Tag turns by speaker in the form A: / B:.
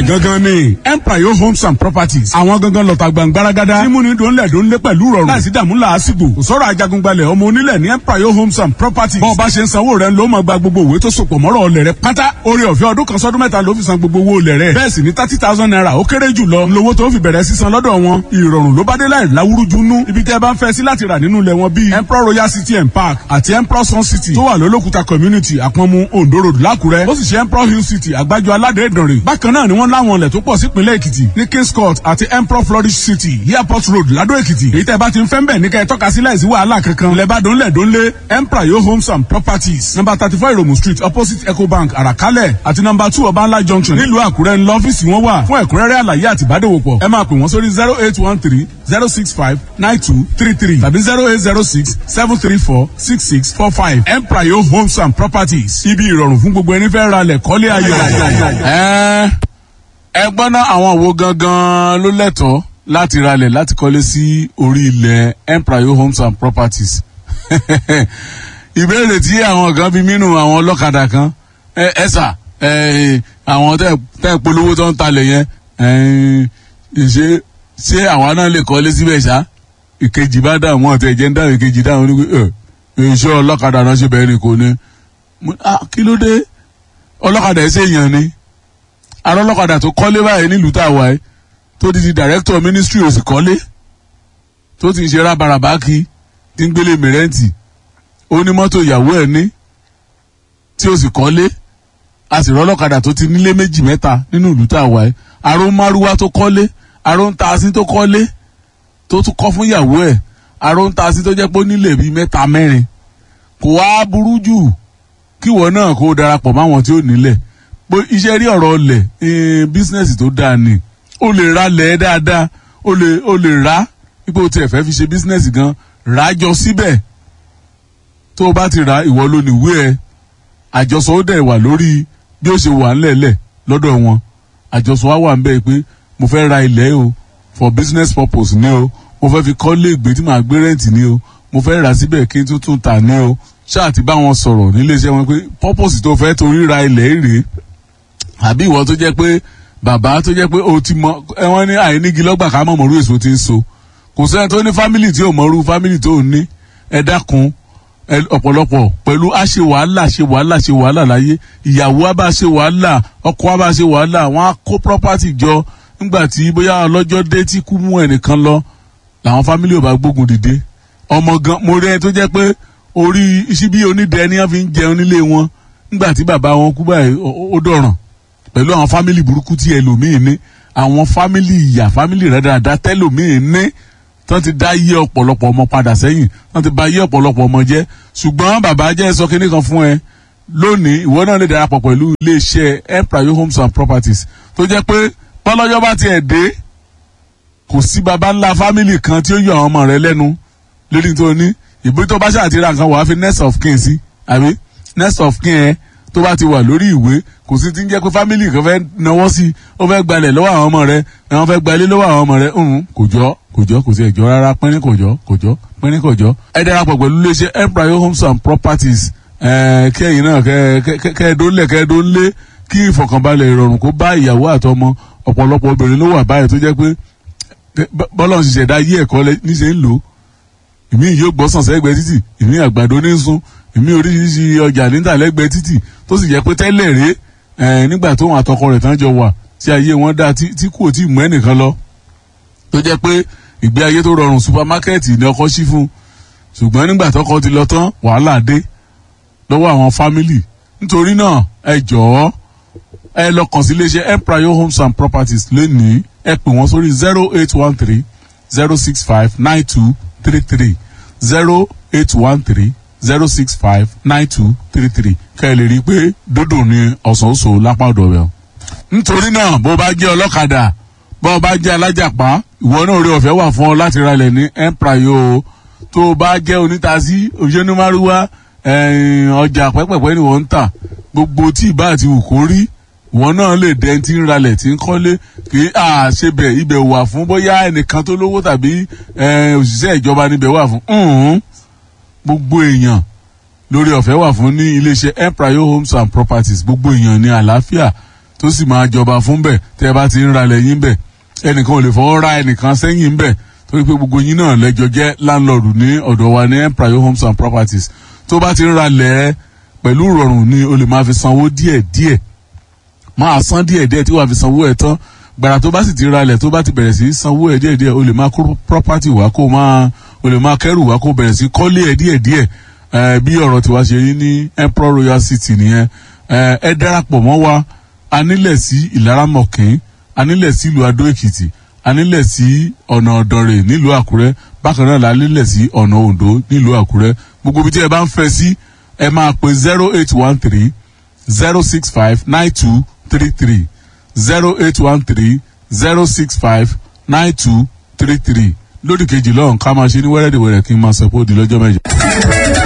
A: gangan ni empire homes and properties àwọn gangan lọ́ta gbàngbáragádá tí múni dòńlẹ̀ dòńlẹ̀ pẹ̀lú rọrùn láìsí dààmú làásìgbò kò sọ̀rọ̀ ajagungbalẹ̀ ọmọ onílẹ̀ ní empire homes and properties bọ́ọ̀ bá ṣe ń sanwó rẹ̀ ló máa gba gbogbo òwe tó sopọ̀ mọ́rọ̀ ọlẹ̀ rẹ̀ pátá orí ọ̀fẹ́ ọdún kan sọ́dún mẹ́ta ló fi san gbogbo owó ọlẹ̀ rẹ̀ bẹ́ẹ̀ sì ní thirty thousand naira ó kéré jù lọ lówó tó fi bẹ̀rẹ̀ sísan lọ́dọ̀ wọn ìrọ̀rùn ló bá dé láì láwúrúju nú ibi tẹ́ ẹ bá ń fẹ́ sí láti rà nínú ilẹ̀ wọn bíi emperor royal city and park àti emperor sun city tó wà lólókùta community àpọ̀nmu ondo road lákùrẹ́ ó sì ṣe emperor hill city àgbájọ aládé ìdànrè bákan náà ni wọ́n láwọn ilẹ̀ tó pọ̀ sípínlẹ̀ èkìtì ní kings court àti emperor flourish city airport road ládó èkìtì èyí tẹ́ bá ti ń fẹ́ ń bẹ̀ ní kẹ́ ẹ tọ́ka sí láìsí wàhálà kankan lẹ́bàdàn lẹ́dọ́nlé emperor yo homes and properties number thirty four iromu street opposite ecobank àràkálẹ̀ àti number two ọbańlá junction nílùú àkúrẹ́ ńlọ ọ́fíìsì wọn wà fún ẹ̀kúnrẹ́rẹ́ àlàyé àti ìbádòwòpọ̀ ẹ máa pè wọ́n sórí zero eight one three zero six five nine two three three tàbí zero eight zero six seven three four six six four five empire yo homes and properties ibi ìrọ̀rùn fún gbogbo ẹni fẹ́ ra lẹ̀ kọ́lé ayọ̀. ẹ ẹ gbọ́ná àwọn wo gangan ló lẹ́tọ̀ọ́ láti ralẹ̀ láti kọ́lé sí orí ilẹ̀ empire homes and properties ìbéèrè tí àwọn kan fi mínú àwọn ọlọ́kadà kan ẹ ẹ sà ẹ àwọn tẹ tẹ polówó tó ń talẹ̀ yẹn ẹ ṣe ṣé àwa náà lè kọ́lé síbẹ̀ ṣá ìkejì bá dà wọ́n ọ̀tẹ̀ jẹ́ ń dáhùn ìkejì dáhùn ní pé ẹ iṣẹ́ ọlọ́kadà náà ṣe bẹ́ẹ̀ ni kò ní kí ló dé ọlọ́kadà ẹ̀ ṣèyàn ni ará ọlọ́kadà tó kọ́lé báyìí nílùú tá a wà ẹ́ tó ti di director ministry ò sì kọ́lé tó ti ń ṣe rábaràbá kí tí ń gbélé mìrẹ́ǹtì ó ní mọ́tò ìyàwó ẹ̀ ní tí ó sì kọ́lé a sì rọ́lọ́kadà tó ti nílé méjì mẹ́ta nínú ìlú tá a wà ẹ́ aró márúwá tó kọ́lé aró ń ta asín tó kọ́lé tó tún kọ́ fún ìyàwó ẹ̀ aró ń ta asín tó jẹ́ pé ó nílé bíi mẹ́ta mẹ́rin kò wá burú jù kíwọ náà kó darapọ̀ máwọn tí ó nílẹ̀ pé iṣẹ́ rí ọ̀rọ̀ ọlẹ̀ bísínẹ́sì tó dáa ni o lè ra lẹ̀ dáadáa o lè o lè ra ipò tí ẹ fẹ́ fi ṣe bísínẹ́sì gan rà jọ síbẹ̀ tó o bá ti ra ìwọ ló níwé ẹ àjọsọ ó dẹ̀ wà lórí bí ó ṣe wà ńlẹ̀lẹ̀ lọ́dọ̀ wọn àjọsọ wa wà ń bẹ́ẹ̀ pé mo fẹ́ ra ilẹ̀ o for business purpose ni o mo fẹ́ fi kọ́lé ìgbé tí màá gbé rẹ́ǹtì ni o mo fẹ́ rà síbẹ̀ kí n tún tún tà ní o ṣáà ti bá wọn sọ̀rọ̀ níléeṣẹ́ wọn pé purpose tó fẹ́ torí ra ilẹ̀ rèé àbí ìwọ tó jẹ́ pé bàbá tó jẹ́ pé o ti mọ ẹ̀wọ̀n ní àìnígi lọ́gbà ká mọ̀ mọ̀rú èso ti ń so kò sẹ́ni tó ní fámìlì tí ò mọ̀rú fámìlì tó ní ẹ dákun ọ̀pọ̀lọpọ̀ pẹ̀lú a ṣe wàhálà ṣe wàhálà ṣe wàhálà láyé ìyàwó a bá ṣe wàhálà ọkọ a bá ṣe wàhálà wọn á kó property jọ nígbà tí bóyá ọlọ́jọ́ dé tí kú mú ẹnìkan lọ làwọn fámìlì ò bá gbógun dìde ọmọ gan mo rí ẹni tó jẹ́ pé orí síbí onídẹ̀ẹ́ ni wọ́n fi ń jẹun nílé wọn nígbà tí bàbá wọn kú báyìí ó dọ̀ràn pẹ̀lú àwọn fámìlì burúkú tí ẹlòmíín ní àwọn fámìlì ìyà fámìlì rẹ̀ dáadáa tẹ́lòmíín ní tán ti dá yé ọ̀pọ̀lọpọ̀ ọmọ padà sẹ́yìn tán ti bà yé ọ̀pọ̀lọpọ̀ ọmọ jẹ́ ṣùgbọ́n bàbá jẹ́ sọ kínní kan fún ẹ lónìí ìwọ náà lè darapọ̀ pẹ̀lú iléeṣẹ́ empire homes and properties tó jẹ́ pé bọ́lọ́jọ́ bá tiẹ̀ dé kò sí baba ńlá fámìlì kan tí ó yọ àwọn ọmọ rẹ lẹ́nu lórí tó ní ìbí tó bá ṣàtìrà nǹkan wàá fi next of kin sí àbí next of kin ẹ tó bá ti wà lórí ìwé kò sí ti ń jẹ́ pé fámìlì kan fẹ́ náwó sí i ó fẹ́ gbalẹ̀ lọ́wọ́ àwọn ọmọ rẹ̀ àwọn fẹ́ gbalẹ̀ lọ́wọ́ àwọn ọmọ rẹ̀ ń kò jọ kò jọ kò sí ẹ̀jọ́ rárá pínrín kò jọ kò jọ pínrín kò jọ. ẹ darapọ̀ pẹ̀lú iléeṣẹ́ empire homes and properties kí ẹ̀yin náà kẹ́ ẹ dónlẹ̀ kẹ́ ẹ dónlé kí ìfọ̀kànbalẹ̀ ìrọ̀rùn kó bá ìyàwó àtọmọ ọ̀pọ̀lọpọ̀ obìnrin ló wà báyìí tó jẹ́ pé bọ́lọ̀ ń ṣiṣẹ́ dá yí ẹ̀kọ́ níṣẹ́ ń lò ìmí yóò gbọ́sàn sẹ́gbẹ̀ẹ́ títì ìmí àgbàdo ní sun ìmí oríṣiríṣi ọjà níta lẹ́gbẹ̀ẹ́ títì tó sì jẹ́ pé tẹ́lẹ̀ rèé nígbà tó wọn àtọkọ rẹ̀ tán jọ wà tí ayé wọn dá tí kò tí mú ẹnìkan lọ tó jẹ́ pé ìgbé ayé tó rọrùn supamákẹ́ẹ̀tì ni ọkọ sí fún ṣùgbọ́n nígbà tọkọ ti lọ tán wàhálà dé lọ́wọ́ àwọn fámìlì nítorí náà ẹ jọ̀ọ́ ẹ lọ kàn sí iléeṣẹ́ empire homes and properties lónìí ẹ pè wọ́n sórí zero eight one three zero six five nine two three three zero eight one three zero six five nine two three three kẹ́ ẹ lè rí i pé dúdú ni ọ̀sán oṣù lápá ọ̀dọ̀ rẹ̀. nítorí náà bó bá jẹ́ ọlọ́kadà bó bá jẹ́ alájàpá ìwọ náà orí ọ̀fẹ́ wà fún ọ láti ralẹ̀ ní empire o tó bá jẹ́ onítàsí òṣèlú ọjà pẹ́pẹ́pẹ́ ni wọ́n ń tà gbogbo tí ìbá àti wù kó rí ìwọ náà lè dẹ́n tí ń ralẹ̀ tí ń kọ́lé kì í àṣebẹ̀ ibẹ̀ wà fún bóyá ẹnìkan tó lówó tàbí òṣìṣẹ́ ìjọba níbẹ̀ wà fún gbogbo èèyàn lórí ọ̀fẹ́ wà fún ní iléeṣẹ́ empire homes and properties gbogbo èèyàn ní àlàáfíà tó sì máa jọba fún bẹ̀ tẹ́ ẹ bá ti ń ralẹ̀ yín bẹ̀ ẹnìkan ò lè fọwọ́ ra ẹnìkan sẹ́yìn bẹ̀ torí pé gbogbo yín náà lẹ́jọ́ jẹ́ láńlọ́ọ̀dù ní ọ̀dọ̀ wa ní empire homes and properties tó bá ti ń ralẹ̀ pẹ̀lú ìrọ̀rùn ni o lè máa fi sanwó díẹ̀ díẹ̀ máa san díẹ̀ díẹ̀ tí wàá fi sanwó ẹ̀ tán gbàrà tó bá sì ti ralẹ̀ tó bá ti bẹ̀rẹ̀ sí í sanwó ẹ̀ díẹ̀ díẹ̀ o lè máa kó property wá kó máa o lè máa kẹ́rù wá kó bẹ̀rẹ̀ sí í kọ́lé ẹ̀ díẹ̀ díẹ̀ ẹ̀ bí ọ̀rọ̀ tiwa ṣe yín ní emperor royal city nìyẹn ẹ̀ ẹ darapọ̀ mọ́ wa anílẹ̀ sí ìlaramọ̀kín anílẹ̀ sí ìlú adó èkìtì anílẹ̀ sí ọ̀nà ọ̀dọ̀rẹ̀ nílùú àkúrẹ́ bákan náà la nílẹ̀ sí ọ̀nà oǹdó nílùú àkúrẹ́ gbogbo ibi tí ẹ bá ń fẹ́ sí ẹ máa pè zero eight one three zero six five nine two three three zero eight one three zero six five nine two three three lódì kejì lọ́hùn ká máa ṣe ní wẹ́rẹ́dẹ̀wẹ̀rẹ̀ kí n máa sọ pé ó di lọ́jọ́ mẹ́jọ.